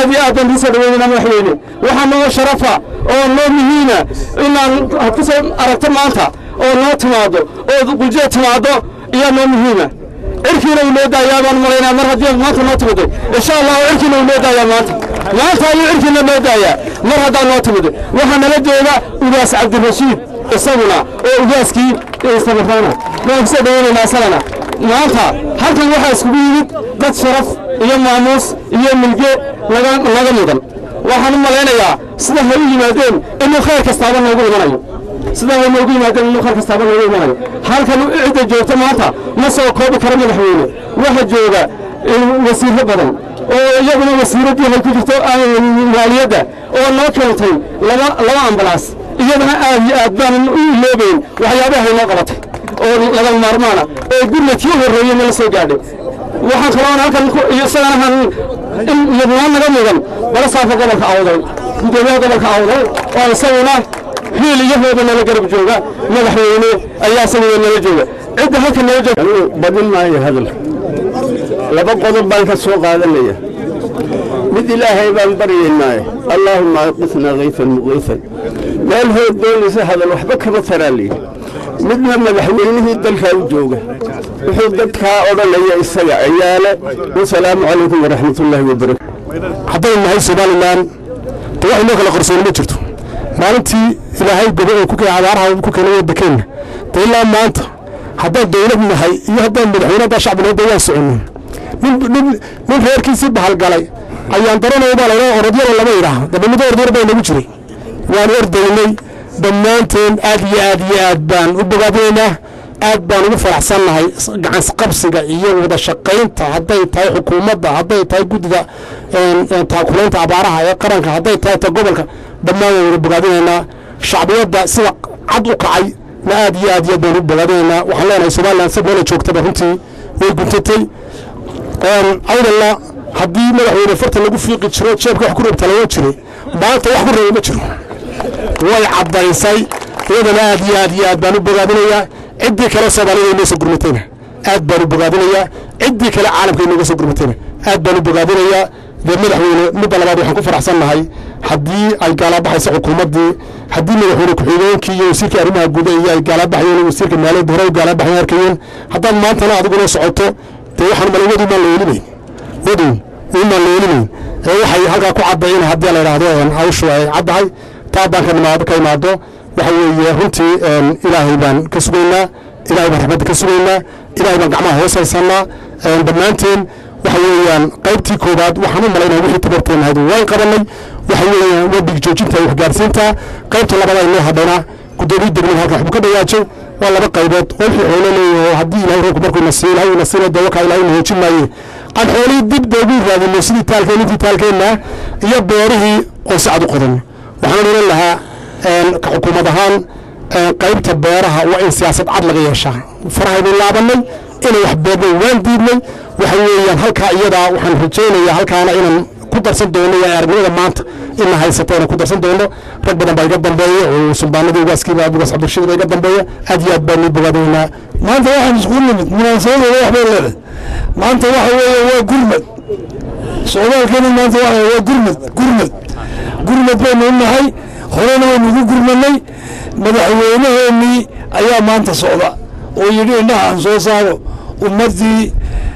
aad iyo aad baan idiin soo dhaweynayna madaxweyne waxaa noo sharafa oo noo muhiima inaan ku soo aragto maanta oo noo timaado oo quljeed timaado iyaa noo muhiima cirkiina uu noo daayaa baan malaynaa mar haddii aad maanta noo timiday insha allahu cirkiina uu noo daayaa maanta maanta ayuu cirkiina noo daayaa mar haddaa noo timiday waxaa nala jooga ugaas cabdirashiid isaguna oo ugaaskii sabarraana waan kusoo dhaweynaynaa isagana maanta halkan waxaa iskugu yimid dad sharaf iyo maamuus iyo milge laga laga mudan waxaan u malaynayaa sida hay u yimaadeen inuu khayr kastaaba noogu imanayo sida hay noogu yimaadeen inuu khayr kastaaba noogu imanayo halkan cidda joogta maanta ma soo koobi karo madaxweyne waxa jooga wasiirro badan oo iyaguna wasiiraddii hay ku jirto maaliyadda oo noo keentay laba laba ambalaas iyadana aad iyo aad baanan u iloobayn waxyaabahay noo qabatay oo laga maarmaana oo gurna tii horreeyey nala soo gaadhay waxaan kaloon halkan isagana iyadnaa naga mudan balasaafka gobolka awdal gudoomiyaha gobolka awdal oo isaguna hiil iyo hooba nala garab jooga madaxweyne ayaa isaguna nala jooga cidda halkan nala jooga badin maayo hadalka laba qodob baan ka soo qaadanaya mid ilaahay baan baryaynaaye allaahumma aqisnaa kayfan muqiifan meel hood doonaysa hadal waxba kama taraa layidhi midna madaxweynihii dalkaa u jooga wuxuu dadkaa odhanaya isaga ciyaale wasalaamu calaykum waraxmatullaahi wabarakatu haddaynu nahay somalilan de wax inoo kala qarsooni ma jirto maalintii ilaahay gobo oo ku abaaraha ku keenay waddankeenna de ilaa maanta haddaan dowlad nahay iyo haddaan madaxweyne haddaan shacbi nahay de waan soconin nin nin reerkiisii bahalgalay ayaan daranaya baa laydhaha orodyada lama yidhaaha dabanido ordyar baa inagu jiray waan ordaynay dhammaanteen aad iyo aad iyo aad baan u bogaadinaynaa aad baan ugu faraxsannahay gacansqabsiga iyo wada shaqaynta hadday tahay xukuumadda hadday tahay guddida taakulaynta abaaraha ee qaranka hadday tahay ta gobolka dhammaan waan wada bogaadinaynaa shacbiyadda sida cad u kacay na aad iyo aad iyo aad baan u bogaadinaynaa waxaan leenahay somalilan si meela joogtaba runtii way guntatay awdalla haddii madaxweyne farta lagu fiiqi jiro jeebka wax ku reebtalayo jiray maanta wax ku reeba ma jiro way caddaysay iyadana aad iyo aad iyo aad baan u bogaadinayaa ciddii kale soomaalida inoo soo gurmatayna aad baan u bogaadinayaa ciddii kale caalamka inooga soo gurmatayna aad baan u bogaadinayaa dee madaxweyne midda labaad waxaan ku faraxsan nahay haddii ay gaalabaxayso xukuumaddii haddii madaxweyne ku-xigeenkii iyo wasiirka arrimaha guda iyo ay gaalabaxayeen wasiirka maaliyadda hore u gaalabaxayen arkayeen haddaad maantana adiguna socoto dee waxaan malay wadow maan la welimayn wadow imaan la welimayn ee waxay halkaa ku caddayn haddii la yidhaahdo hawshu ay caddahay taa baan ka imaado ka imaado waxa weeye runtii ilaahay baan ka sugaynaa ilaahay baan raxmadda ka sugaynaa ilaahay baan gacmaha hoos haysannaa dhammaanteen waxa weeyaan qaybtii koowaad waxaan u malaynaa wixii tabarteen ahayd waan qabanay waxa weeyaan waa dhigjoojinta iyo waxgaarsiinta qaybta labaad ay noo hadhayna guddoomiye degmada halkan waxbuu ka dhawaajay waa laba qaybood oo wixii xoolo leeyahay haddii ilaahay roobku markuu na siiyo ilaahay na siina dee wakaa ilaahay na hoojin maaye aan xoolihii dib doogu raadino sidii taalkeen intii taalkeenna iyo beerihii oo si cad u qodan waxaan odhan lahaa ka xukuumad ahaan qaybta beeraha waa in siyaasad cad laga yeeshaa farahaynu laabanay inay wax beernay waan diidnay waxa weeyaan halkaa iyadaa waxaan rajaynayaa halkaana inaan ku darsan doono iyo aragnimada maanta ina haysato inaan ku darsan doono rag badan baa iga dambeeya oo suldaanadii ugaaskiiba abugaas cabdirashiid baa iga dambeeya aad iyo aad baan nii bogaadaynaa maanta waxaan iskugu nimid munaasabadeeda wax bay leedahay maanta waxa weeye waa gurmad socdaalkeeni maanta waxa waa gurmad gurmad gurmad baynu u nahay horena waynu ugu gurmanay madaxweynaheenii ayaa maanta socda oo yidhi indhaha aan soo saaro ummaddii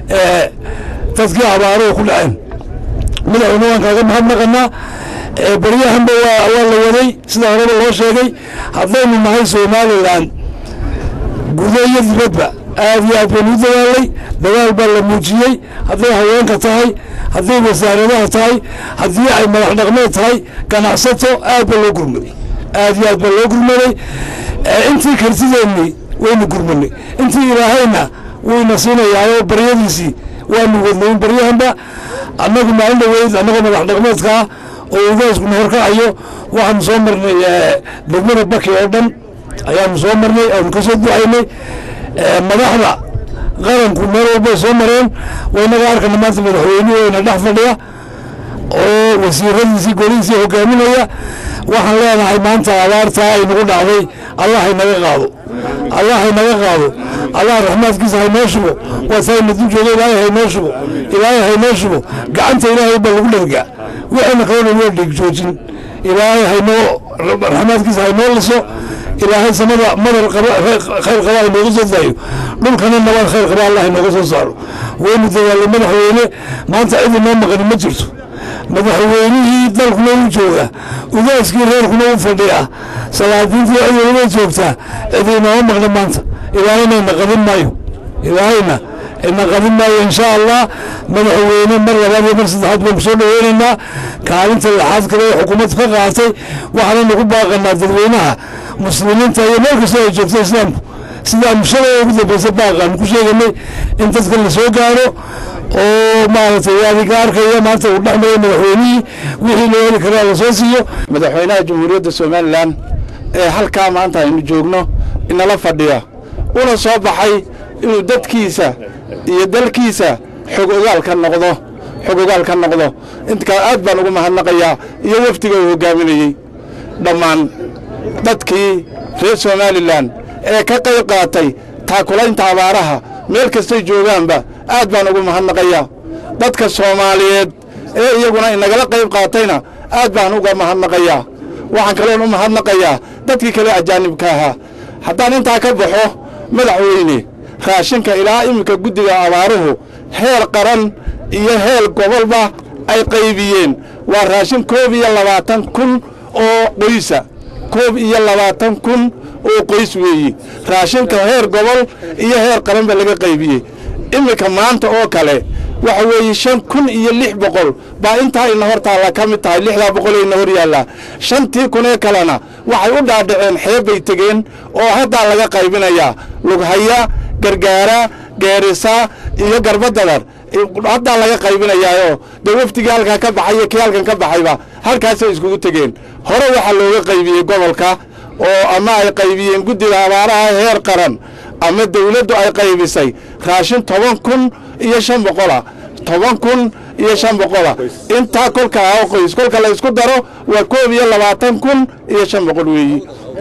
dadkii abaaruhu ku dhaceen madaxweyne waan kaaga mahadnaqanaa baryahanba waa waa la waday sida horeba loo sheegay haddaynu nahay somalilan gudo iyo dibadba aad iyo aad baynu u dadaalay dadaal baa la muujiyey hadday haweenka tahay hadday wasaaradaha tahay haddii ay madax dhaqmeed tahay ganacsato aad baa loo gurmaday aad iyo aad baa loo gurmaday intii kartideennii waynu gurmanay intii ilaahayna wuyna siinayaayoo baryadiisii waanu wadnayn baryahanba annagu maalin dhaweyd annagoo madax dhaqmeedkaa oo ugaaskuna horkacayo waxaanu soo marnay degmada baki oo dhan ayaanu soo marnay aanu ka soo ducaynay madaxda qaranku meel walbay soo mareen waynaga arkana maanta madaxweyneheyna dhex fadhiya oo wasiiradiisii golihiisii hogaaminaya waxaan leenahay maanta abaartaa ay nagu dhacday allah haynaga qaado allah haynaga qaado allah raxmaadkiisa haynoo shubo waa taayna dul jooga ilaahay haynoo shubo ilaahay haynoo shubo gacanta ilaahay baa lagu dhergaa waxayna qabanay waa dhiig joojin ilaahay haynoo raxmaadkiisa haynoo liso ilaahay samada madar khayr qaba haynooga soo daayo dhulkana nabad khayr qaba allah haynooga soo saaro waynu dadaalay madaxweyne maanta cid inoo maqani ma jirto madaxweynihii dalkuna u jooga ugaaskii reerkuna u fadhiya salaadiintii ciidamada joogtaa cid inooma maqna maanta ilaahayna ina qadin maayo ilaahayna ina qadin maayo insha allah madaxweyne mar labaad iyo mar saddexaad baynu kusoo dhaweynaynaa kaalinta laxaad kale ee xukuumadda ka qaatay waxaanaynu ku baaqanaa dadweynaha muslimiinta iyo meel kastoo ay joogto islaamku sidaan shalay ugu dambeysa baaqaanu ku sheeganay in dadka la soo gaaro oo maaragtay adiga arkaya maanta uu dhex maray madaxweynihii wixii loo heli karaa lasoo siiyo madaxweynaha jamhuuriyadda somalilan ee halkaa maanta aynu joogno inala fadhiya una soo baxay inuu dadkiisa iyo dalkiisa xog ogaal ka noqdo xog ogaal ka noqdo intaa aad baan ugu mahadnaqayaa iyo wafdiga uu hogaaminayey dhammaan dadkii reer somalilan ee ka qayb qaatay taakulaynta abaaraha meel kastay joogaanba aad baan ugu mahadnaqayaa dadka soomaaliyeed ee iyaguna inagala qayb qaatayna aad baan uga mahadnaqayaa waxaan kaloon u mahadnaqayaa dadkii kale ajaanibka ahaa haddaan intaa ka baxo madaxweyne raashinka ilaa iminka guddiga abaaruhu heer qaran iyo heer gobolba ay qaybiyeen waa raashin koob iyo labaatan kun oo qoysa koob iyo labaatan kun oo qoys weeyi raashinka heer gobol iyo heer qaranba laga qaybiyey iminka maanta oo kale waxa weeye shan kun iyo lix boqol baa intaa ina hor taalla ka mid tahay lixdaa boqol ina hor yaallaa shantii kun ee kalena waxay u dhaadhaceen xeeb bay tegeen oo haddaa laga qaybinayaa lughaya gargaara geerisa iyo garbadadar haddaa laga qaybinayaayoo dee wafdigii halkaa ka baxay iyo kii halkan ka baxayba halkaasay iskugu tegeen hore waxaa looga qaybiyey gobolka oo ama ay qaybiyeen guddiga abaaraha heer qaran ama dawladdu ay qaybisay raashin toban kun iyo shan boqola toban kun iyo shan boqola intaa kolka ah qoys kolka la isku daro waa koob iyo labaatan kun iyo shan boqol weeyi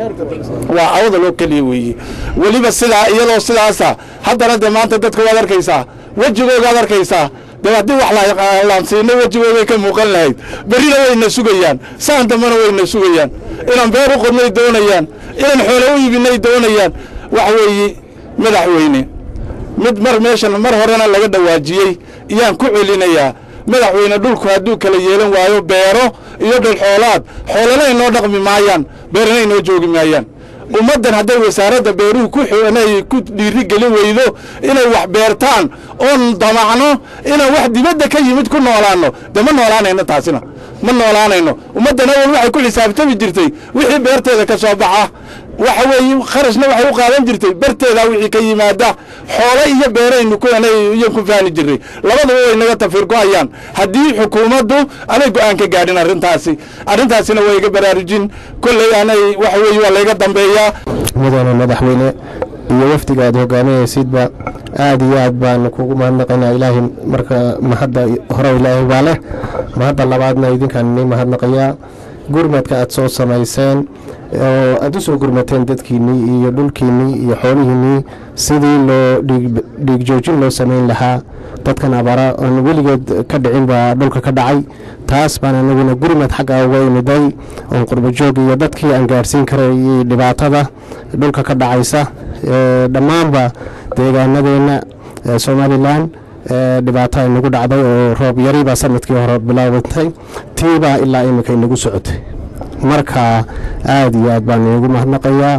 waa awada loo keliya weeyi weliba sidaa iyadoo sidaasa haddana dee maanta dadka waad arkaysaa wejigoogaad arkaysaa dee haddii wax laansiino wejigoogay ka muuqan lahayd berrina wayna sugayaan saan dambena wayna sugayaan inaan beer u qodnay doonayaan inaan xoole u iibinay doonayaan waxa weeye madaxweyne mid mar meeshan mar horena laga dhawaajiyey iyaan ku celinayaa madaxweyne dhulku hadduu kala yeelan waayo beero iyo dhulxoolaad xoolana inoo dhaqmi maayaan beerana inoo joogi maayaan ummaddan hadday wasaaradda beeruhu ku xnay ku dhiiri gelin weydo inay wax beertaan oon damacno inaan wax dibadda ka yimid ku noolaanno dee ma noolaanayno taasina ma noolaanayno ummaddan awal waxay ku xisaabtami jirtay wixii beerteeda ka soo baxa waxa weeye kharashna waxay u qaadan jirtay barteeda wixii ka yimaada xoolo iyo beeraynu kuiyan ku faani jirnay labaduba way naga tafiir go-ayaan haddii xukuumaddu anay go-aan ka gaadhin arrintaasi arrintaasina waa iga baraarujin kolley anay waxa weeye waa layga dambeeyaa mudane madaxweyne iyo wafdiga aad hogaaminaysidba aad iyo aad baanu kugu mahadnaqaynaa ilaahay marka mahadda hore ilaahay baa leh mahadda labaadna idinkaan inii mahadnaqayaa gurmadka aad soo samayseen oo aad u soo gurmateen dadkiinnii iyo dhulkiinnii iyo xoolihiinnii sidii loo dhiig joojin loo samayn lahaa dadkan abaara aan weligeed ka dhicin baa dhulka ka dhacay taas baan anaguna gurmad xagga uga imiday oon qurbajoog iyo dadkii aan gaadhsiin karayay dhibaatada dhulka ka dhacaysa dhammaanba deegaanadeenna somalilan dhibaato ay nagu dhacday oo roob yari baa sanadkii hore bilaabatay tiibaa ilaa iminka inagu socotay marka aad iyo aad baan inugu mahadnaqayaa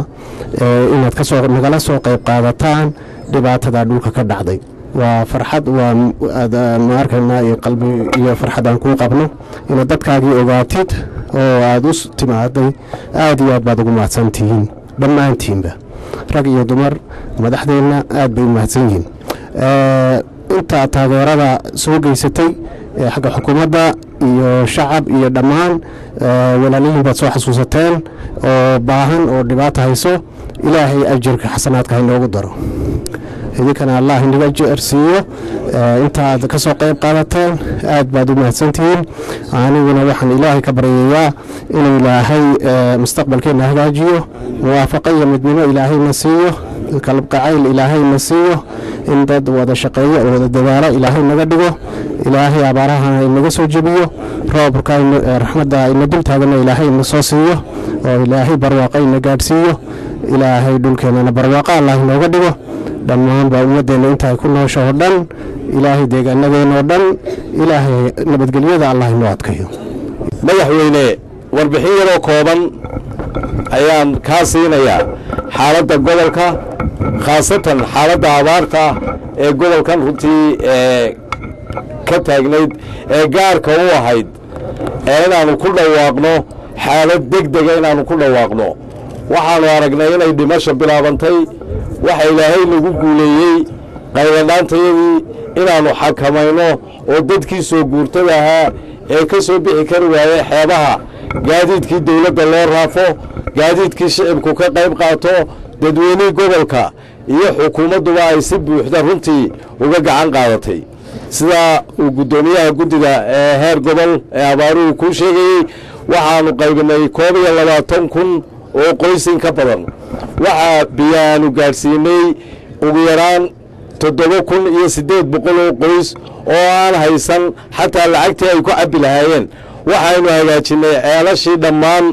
inaad kasoo nagala soo qayb qaadataan dhibaatada dhulka ka dhacday waa farxad waa ma arkaynaa iyo qalbi iyo farxad aan kuu qabno inaad dadkaagii ogaatid oo aada u timaaday aad iyo aad baad ugu mahadsantihiin dhammaantiinba rag iyo dumar madaxdeenna aad bay u mahadsan yihiin inta taageerada soo geysatay xagga xukuumadda iyo shacab iyo dhammaan walaalihiin baad soo xasuusateen oo baahan oo dhibaata hayso ilaahay ajirka xasanaadka hainoogu daro idinkana allah inaga jersiiyo intaaad ka soo qayb qaadateen aad baad u mahadsantihiin aniguna waxaan ilaahay ka baryayaa inuu ilaahay mustaqbalkeenna hagaajiyo muwaafaqo iyo midnimo ilaahayna siiyo kalabqacayl ilaahayna siiyo in dad wada shaqeeyo oo wada dadaalo ilaahay naga dhigo ilaahay abaarahana inaga soo jebiyo roobka raxmadda ina dul taagana ilaahay ina soo siiyo oo ilaahay barwaaqa ina gaadhsiiyo ilaahay dhulkeennana barwaaqa allah inooga dhigo dhammaanba ummadeenna inta ay ku noosho oo dhan ilaahay deegaanadeena oo dhan ilaahay nabadgelyada allah inoo adkayo madaxweyne warbixin yaroo kooban ayaan kaa siinayaa xaaladda gobolka khaasatan xaaladda abaarta ee gobolkan runtii ee ka taagnayd ee gaarka u ahayd ee inaannu ku dhawaaqno xaalad deg dega inaannu ku dhawaaqno waxaannu aragnay inay dhimasho bilaabantay waxa ilaahay lagu guuleeyey qayladhaantayadii inaannu xakamayno oo dadkii soo guurtada ahaa ee ka soo bixi kari waayey xeebaha gaadiidkii dawladda loo raafo gaadiidkii shicibku ka qayb qaato dadweynihii gobolka iyo xukuumadduba ay si buuxda runtii uga gacan qaadatay sida uu guddoomiyaha guddiga ee heer gobol ee abaaruhu kuu sheegayey waxaannu qaybinay koob iyo labaatan kun oo qoysin ka badan waxaa biyaanu gaadhsiinay ugu yaraan toddoba kun iyo siddeed boqol oo qoys oo aan haysan xataa lacagtii ay ku cabbi lahaayeen waxaynu hagaajinnay ceelashii dhammaan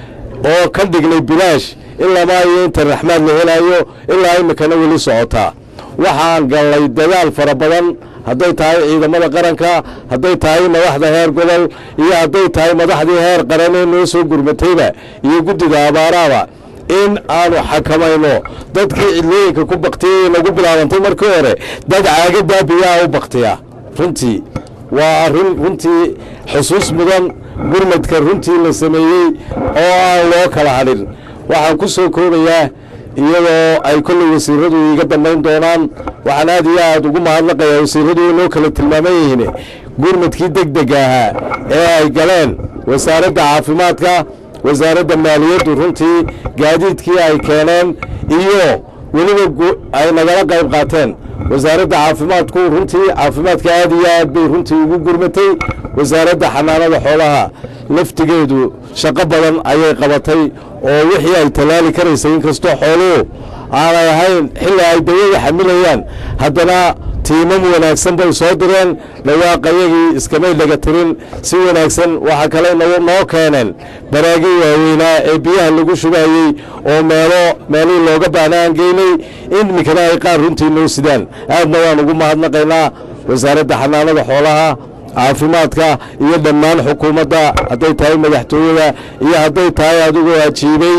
oo ka dhignay bilaash ilamaa iyo inta raxmaad la helaayo ilaa iminkana weli socotaa waxaan gallay dadaal fara badan hadday tahay ciidamada qaranka hadday tahay madaxda heer gobol iyo hadday tahay madaxdii heer qaranee noo soo gurmatayba iyo guddiga abaaraaba in aanu xakamayno dadkii cidlooyinka ku baktiyay nagu bilaabantay markii hore dad caagadaa biyaha u baktiya runtii waa arrin runtii xusuus mudan gurmadka runtii la sameeyey oo aan loo kala hadhin waxaan ku soo koobayaa iyadoo ay kolley wasiiradu iga dambayn doonaan waxaan aad iyo aad ugu mahadnaqayaa wasiiradu inoo kala tilmaaman yihiin gurmadkii deg dega ahaa ee ay galeen wasaaradda caafimaadka wasaaradda maaliyaddu runtii gaadiidkii ay keeneen iyo weliba ay nagala qayb qaateen wasaaradda caafimaadku runtii caafimaadka aad iyo aad bay runtii ugu gurmatay wasaaradda xanaanada xoolaha laftigeedu shaqo badan ayay qabatay oo wixii ay tallaali karaysay inkastoo xooluhu aanay ahayn xilli ay dawada xamilayaan haddana tiimam wanaagsan bay soo direen dhawaaqayagii iskamay dhaga tirin si wanaagsan waxaa kale noo keeneen baraagii waaweynaa ee biyaha lagu shubaayey oo meelo meelihii looga baahna aan geynay in iminkana ay qaar runtii noo sidaan aadna waan ugu mahadnaqaynaa wasaaradda xanaanada xoolaha caafimaadka iyo dhammaan xukuumadda hadday tahay madaxtooyada iyo hadday tahay adigoo ajiibay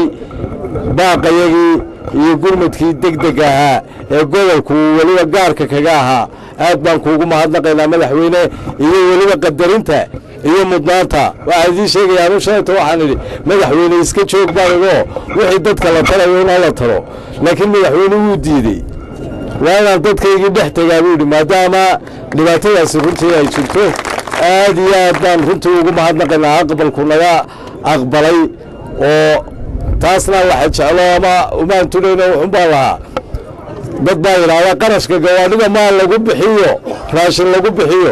baaqayagii iyo gurmadkii deg deg ahaa ee gobolku weliba gaarka kaga ahaa aad baan kuugu mahadnaqaynaa madaxweyne iyo weliba qadarinta iyo mudnaanta waxaa idiin sheegaya anu shalayta waxaan idhi madaxweyne iska joog baan igoo wixii dadka la tarayo in hala taro laakiin madaxweyne wuu diidey waa inaan dadkaygii dhex tegaa buu yidhi maadaama dhibaatadaasi runtii ay jirto aad iyo aad baan runtii ugu mahadnaqaynaa aqbalku naga aqbalay oo taasna waxa jeclo ama umaan tunayno wuxun baan lahaa dad baa yidhaahdaa qarashka gawaadhida maa lagu bixiyo raashin lagu bixiyo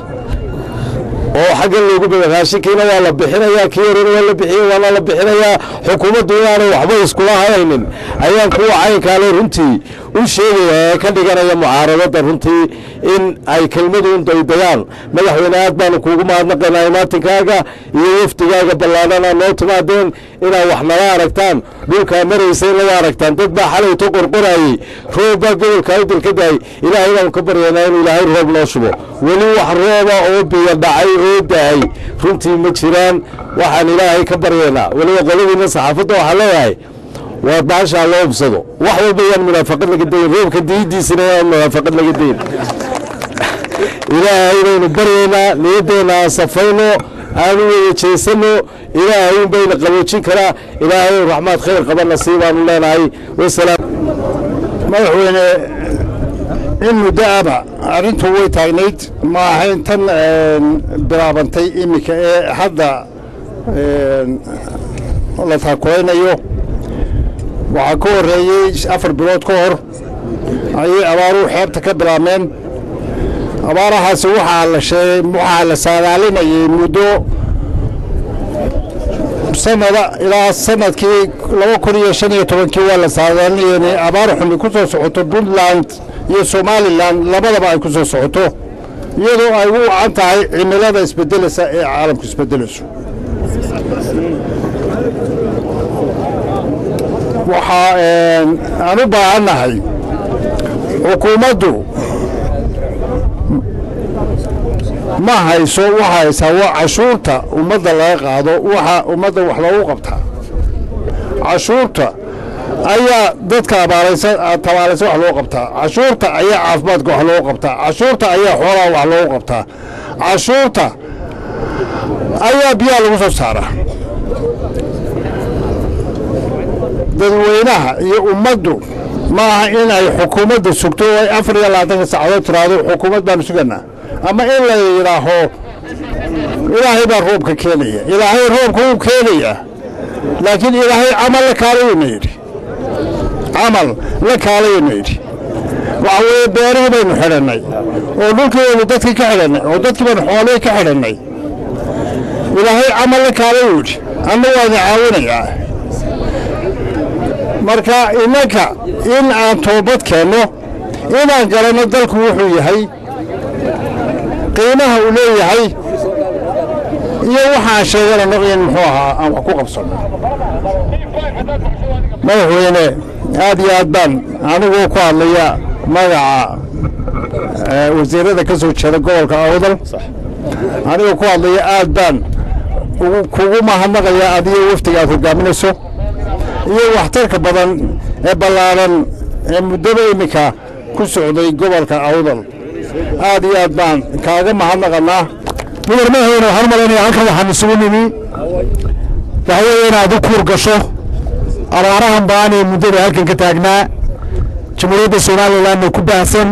oo xagga loogu bada raashinkiina waa la bixinayaa kii horena waa la bixiya waana la bixinayaa xukuumaddu inaanay waxba iskula hayaynin ayaan kuwa caynkaale runtii u sheegaya ee ka dhiganaya mucaaradadda runtii in ay kelmadu daydayaan madaxweyne aad baanu kuugu mahadnaqaynaa imaatinkaaga iyo wafdigaaga ballaadhana noo timaadeen inaad wax nala aragtaan dhulkaa maraysa in laga aragtaan dad baa xalayto qorqorayey roob baa gobolka awdal ka daayay ilaahay baanu ka baryaynaa inuu ilaahay roob noo shubo weli wax rooba oo biyo dhacay oo da-ay runtii ma jiraan waxaan ilaahay ka baryaynaa weliba qoladiina saxaafadda waxaa leeyahay waa baashaa loo hubsado wax walba yaan munaafaqad laga dayin roobka diidiisina yaan munaafaqad laga dayin ilaahay baynu baryaynaa niyaddeena aan safayno aanu wada jeesano ilaahay un bayna qaboojin karaa ilaahay raxmaad khayr qaba nasiibaanu leenahay wasalaam madaxweyne in muddo aba arrintu way taagnayd ma ahayn tan bilaabantay iminka ee hadda la taakulaynayo waxaa ka horreeyey afar bilood ka hor ayay abaaruhu xeebta ka bilaabmeen abaarahaasi waxaa la sheegay waxaa la saadaalinayay muddo sanada ilaa sanadkii laba kun iyo shan iyo tobankii waa la saadaalinayay inay abaar xumi ku soo socoto puntland iyo somalilan labadaba ay ku soo socoto iyadoo ay u wacan tahay cimilada isbedelaysa ee caalamku isbedelayso waxaa aan u baahannahay xukuumaddu ma hayso waxa haysaa waa cashuurta ummadda laga qaado waxa ummadda wax loogu qabtaa cashuurta ayaa dadka abaalaysan tabaalaysan wax loo qabtaa cashuurta ayaa caafimaadka wax loogu qabtaa cashuurta ayaa xoolaha wax loogu qabtaa cashuurta ayaa biyaha lagu soo saaraa dadweynaha iyo ummaddu ma aha in ay xukuumadda sugto oo ay afar iyo labaatanka saacadood tiraahdo xukuumad baanu suganaa ama in la yidhaaho ilaahay baa roobka keenaya ilaahay roobka wuu keenayaa laakiin ilaahay camal la kaalayayna yidhi camal la kaalayayna yidhi waxa weeye beerihii baynu xidhannay oo dhulkeedu dadkii ka xidhannay oo dadkii baynu xoolihii ka xidhannay ilaahay camal la kaalayuu yidhi anna waana caawinayaa marka innanka in aan toobad keenno inaan garanno dalku wuxuu yahay qiimaha uu leeyahay iyo waxaan sheeganano in muxuu ahaa aan wax ku qabsanno madaxweyne aad iyo aad baan anigoo ku hadlaya magaca wasiirada ka soo jeeda gobolka awdal anigoo ku hadlaya aad baan kugu mahadnaqaya adiyo wafdiga aad hogaaminayso iyo waxtarka badan ee ballaaran ee muddada iminka ku socday gobolka awdal aad iyo aad baan kaaga mahadnaqanaa mudar madaxweyne waxaan u malaynaya halkan waxaan isugu nimi waxa weeye inaad u kuur gasho abaarahan baan ee muddada halkan ka taagnaa jamhuuriyadda somalilandna ku baahsan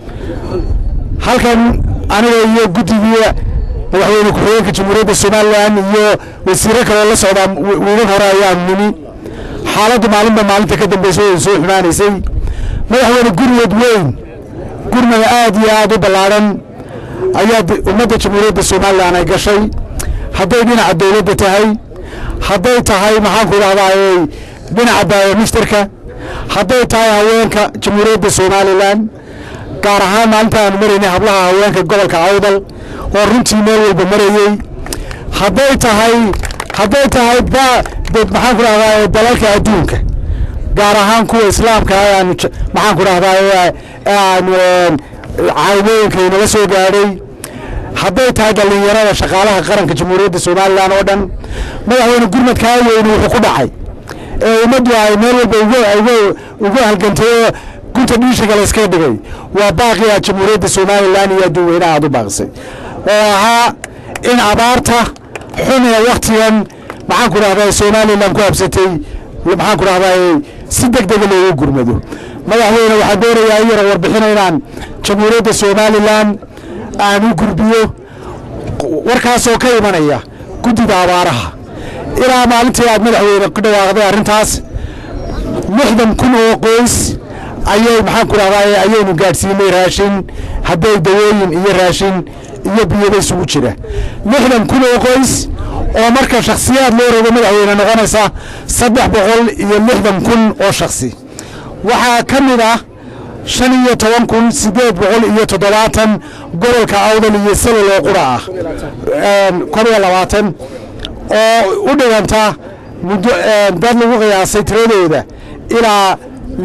halkan aniga iyo guddiga madaxweyne ku-xigeenka jamhuuriyadda somalilan iyo wasiiro kaloo la socdaa wiilan hore ayaan nimi xaaladdu maalinba maalinta ka dambaysa way soo xumaanaysay madaxweyne gurmad weyn gurmada aad iyo aad u ballaadhan ayaa ummadda jamhuuriyadda somalilan ay gashay hadday dhinaca dowladda tahay hadday tahay maxaanku idhahdaay dhinaca baayomishtarka hadday tahay haweenka jamhuuriyadda somalilan gaar ahaan maalinta aanu maraynay hablaha haweenka gobolka awdal oo runtii meel walba marayey hadday tahay hadday tahay maxaan ku dhahdaa dalalka adduunka gaar ahaan kuwa islaamka aanu maxaan ku dhahdaa aanu caawimooyinka inaga soo gaadhay hadday tahay dhallinyarada shaqaalaha qaranka jamhuuriyadda somalilan oo dhan madaxweyne gurmadkaa weyne wuxuu ku dhacay ee ummaddu ay meel walba ugu halgantay oo gunta dhiishiga layskaga dhigay waa baaqiga jamhuuriyadda somalilan iyo adduunweynaha aad u baaqisay oo ahaa in abaarta xun ee waktigan maxaan ku dhahdaa somalilan ku habsatay maxaan ku dhahdaa si deg dega loogu gurmado madaxweyne waxaan doonayaa in yaro warbixina inaan jamhuuriyadda somalilan aan u gurbiyo warkaasoo ka imanaya guddida abaaraha ilaa maalintii aad madaxweyne ku dhawaaqday arrintaas lixdan kun oo qoys ayay maxaan ku dhahdaa ayaynu gaadhsiinay raashin hadday dawooyin iyo raashin iyo biyada isugu jira lixdan kun oo qoys oo marka shakhsiyaad loo rogo madaxweyne noqonaysa saddex boqol iyo lixdan kun oo shakhsi waxaa ka mid ah shan iyo toban kun siddeed boqol iyo toddobaatan gobolka awdal iyo salol oo qura ah kor iyo labaatan oo u dhiganta muddo dad lagu qiyaasay tiradooda ilaa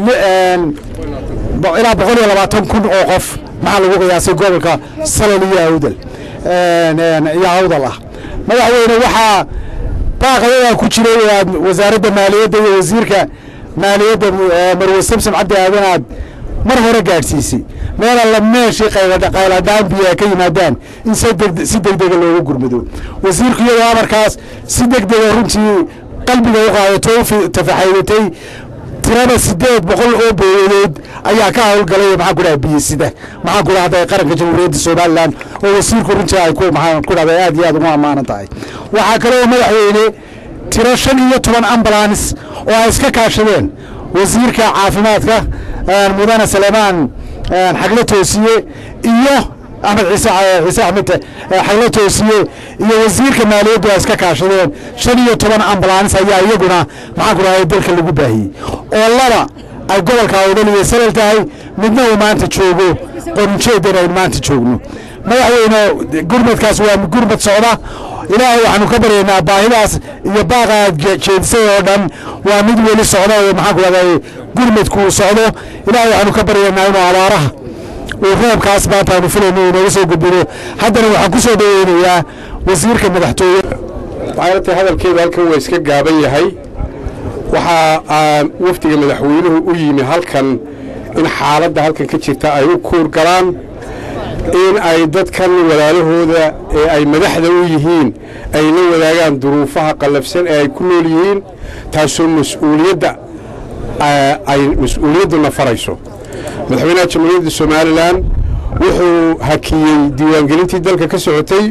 ilaa boqol iyo labaatan kun oo qof maxaa lagu qiyaasay gobolka salol iyo awdal iyo awdal ah madaxweyne waxaa baaqayadaa ku jiray wasaaradda maaliyadda iyo wasiirka maaliyadda marwe samsom cabdi aadan aad mar hore gaadhsiisay meel alla meeshii qayladhaan biyaa ka yimaadaan in si degdega loogu gurmado wasiirku iyadoo amarkaas si degdega runtii qalbiga u qaadato u tafaxaydatay tirada sideed boqol oo beeyadood ayaa ka howlgalay maxaan ku dhaha biyisida maxaan ku dhahday qaranka jamhuuriyadda somalilan oo wasiirku runtii ay ku maxaan ku dhahday aad iyo aad ugu ammaanan tahay waxaa kale oo madaxweyne tiro shan iyo toban ambulans oo ay iska kaashadeen wasiirka caafimaadka mudane saleemaan xaglo toosiye iyo axmed ciise ciise axmed xaglo toosiye iyo wasiirka maaliyaddu ay iska kaashadeen shan iyo toban ambulans ayaa iyaguna maxaan ku dhahay dalka lagu baahiyey oo laba ay gobolka awdal iyo salal tahay midna uu maanta joogo qorunjeedan aynu maanta joogno madaxweyne gurmadkaas waa gurmad socda ilaahay waxaanu ka baryaynaa baahidaas iyo baaqa aad jeedisay oo dhan waa mid weli socda oo maxaan ku rahday gurmadku uu socdo ilaahay waxaanu ka baryaynaa inuu abaaraha uu roobkaas maanta aanu filayno uu nooga soo gudbino haddana waxaan ku soo dhaweynayaa wasiirka madaxtooye waxaanatay hadalkeeda halkan waa iska gaaban yahay waxaa aan wafdiga madaxweynuhu u yimi halkan in xaaladda halkan ka jirta ay u kuur galaan in ay dadkan walaalahooda ee ay madaxda u yihiin ay la wadaagaan duruufaha qallafsan ee ay ku nool yihiin taasoo mas-uuliyadda ay mas-uuliyadduna farayso madaxweynaha jamhuuriyadda somalilan wuxuu hakiyey diiwaangelintii dalka ka socotay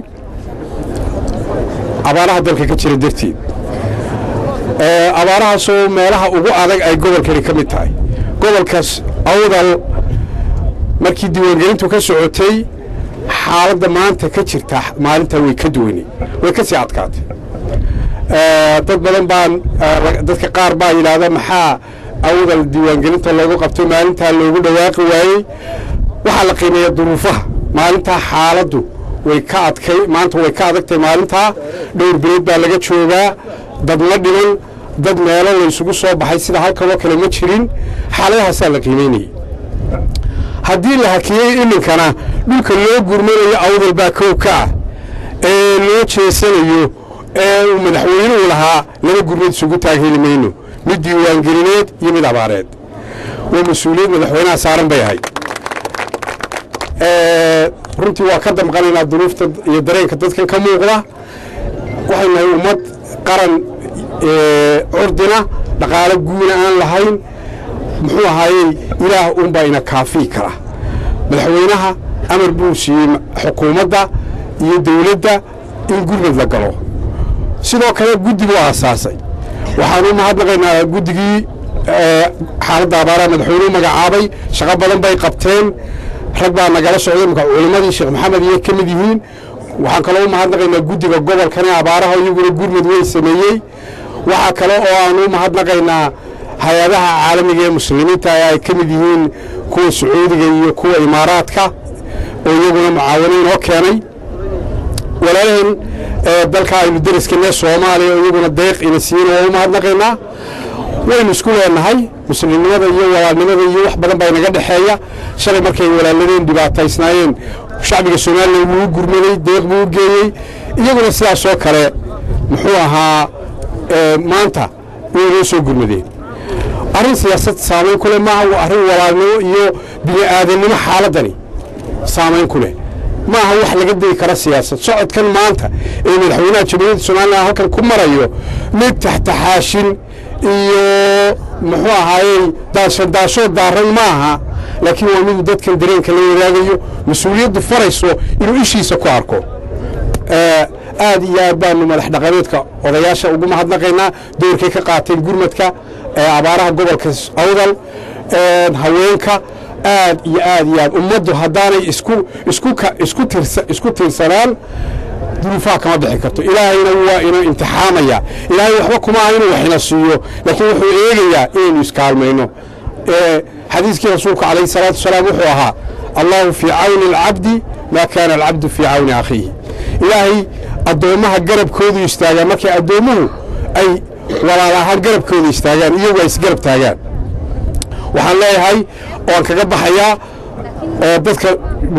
abaaraha dalka ka jira darteed abaarahaasoo meelaha ugu adag ay gobolkani ka mid tahay gobolkaas awdal markii diiwaangelintu ka socotay xaaladda maanta ka jirta maalintaa way ka duwanay way ka sii adkaatay dad badan baan dadka qaar baa yidhaahda maxaa awdal diiwaangelinta loogu qabtay maalintaa loogu dhawaaqi waayey waxaa la qiimeeya duruufaha maalintaa xaaladdu way ka adkay maanta way ka adagtahay maalintaa dhowr bilood baa laga joogaa dad ma dhiman dad meelo laysugu soo baxay sida halkanoo kale ma jirin xaaladahaasaa la qiimaynayay haddii la hakiyey iminkana dhulka loo gurmanayo awdal baa kow ka ah ee loo jeesanayo ee uu madaxweynuhu lahaa laba gurmad isugu taagheli mayno mid diiwaangelineed iyo mid abaareed waa mas-uuliyad madaxweynaha saaran bay ahayd runtii waa ka damqanaynaa duruufta iyo dareenka dadkan ka muuqda waxay nahay ummad qaran curdina dhaqaalo guuna aan lahayn muxuu ahaayey ilaah unbaa ina kaafii kara madaxweynaha amar buu siiyey xukuumadda iyo dawladda in gurmad la galo sidoo kale guddi buu aasaasay waxaanu mahadnaqaynaa guddigii xaaladda abaaraha madaxweynuhu magacaabay shaqo badan bay qabteen rag baa nagala socday marka culimmadii sheekh maxamed iyo ka mid yihiin waxaan kaloo u mahadnaqaynaa guddiga gobolkane abaaraha iyaguna gurmud weyn sameeyey waxaa kale oo aanu u mahadnaqaynaa hay-adaha caalamiga ee muslimiinta ay ka mid yihiin kuwa sacuudiga iyo kuwa imaaraadka oo iyaguna mucaawano inoo keenay walaalaheen dalka aynu deriskane soomaaliya oo iyaguna deeq ina siin oo u mahadnaqaynaa waynu isku leenahay muslimnimada iyo walaalnimada iyo wax badan baa inaga dhexeeya shalay markay walaaladeen dhibaataysnaayeen shacbiga somalilan wuu u gurmaday deeq buu u geeyey iyaguna sidaasoo kale muxuu ahaa maanta way noo soo gurmadeen arrin siyaasad saamayn ku leh maaha waa arrin walaalnimo iyo bini aadannimo xaaladdani saamayn ku leh maaha wax laga degi kara siyaasad socodkan maanta ee madaxweynaha jamhuuriyadda somalilan halkan ku marayo mid taxtaxaashin iyo muxuu ahaayey daashodaashoo daaran maaha laakiin waa miduu dadkan dareenka la wadaagayo mas-uuliyaddu farayso inuu ishiisa ku arko aad iyo aad baanu madax dhaqameedka odayaasha ugu mahadnaqaynaa doorkay ka qaateen gurmadka abaaraha gobolka awdal haweenka aad iyo aad iyo aad ummaddu haddaanay isku isku isku tirsa isku tiirsanaan duruufaha kama bixi karto ilaahayna waa inoo imtixaamaya ilaahay waxba kuma aha inuu waxina siiyo laakiin wuxuu eegayaa inaynu iskaalmayno xadiiskii rasuulku calayhi salaatu wasalaam wuxuu ahaa allahu fii cawni alcabdi maa kaana alcabdu fii cawni akhiihi ilaahay addoommaha garabkoodu istaagaan markay addoommuhu ay walaal ahaan garabkooda istaagaan iyagu ay isgarab taagaan waxaan leeyahay oan kaga baxayaa dadka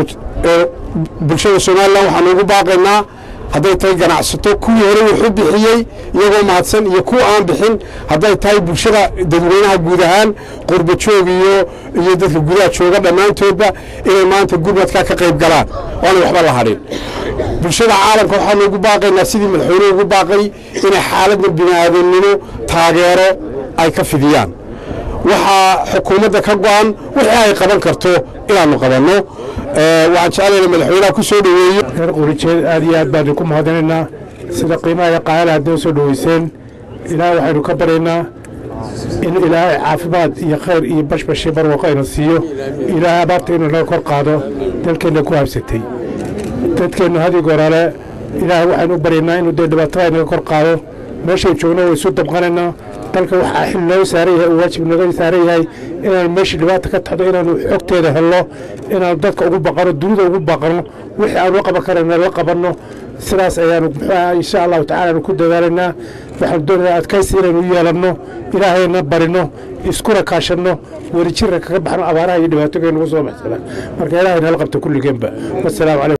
bulshada somalilan waxaanu ugu baaqaynaa hadday tahay ganacsato kuwii hore wuxuu bixiyey iyagoo mahadsan iyo kuwa aan bixin hadday tahay bulshada dadweynaha guud ahaan qurba joog iyo iyo dadka gudaha jooga dhammaantoodba inay maanta gurmadkaa ka qayb galaan oanay waxba la hadhin bulshada caalamka waxaanu ugu baaqaynaa sidii madaxweynuhu ugu baaqay inay xaaladda bini'aadamnimo taageero ay ka fidiyaan waxaa xukuumadda ka go'an wixii ay qaban karto inaannu qabanno waxaan jeclayna madaxweynaha ku soo dhoweeyo reer qurijeed aad iyo aad baanu ku mahadinaynaa sida qiimaha iyo qaayala haddii u soo dhoweyseen ilaahay waxaynu ka baryaynaa in ilaahay caafimaad iyo khayr iyo bashbashi barwaaqo ayna siiyo ilaahay abaarta inuu naga kor qaado dalkeenna ku habsatay dadkeennu hadig horale ilaahay waxaynu u baryaynaa inuu dee dhibaatada naga kor qaado meeshay joogno way isu dabqanaynaa dalka waxaa xil nooga saaran yahay oo waajib nooga saaran yahay inaanu meeshii dhibaata ka taxdo inaanu xogteeda helno inaanu dadka ugu baqano dunida ugu baqano wixii aanu la qaban karana la qabanno sidaas ayaanu muxuuaha insha allahu tacala aanu ku dadaalaynaa waxaanu doonaynaa adkaysi inaynu u yeelanno ilaahayna barino iskuna kaashanno werijirka kaga baxno abaaraha iyo dhibaatooyinka nagu soo baxsada marka ilaahay nala qabta kulligeenba wasalaamu calaykum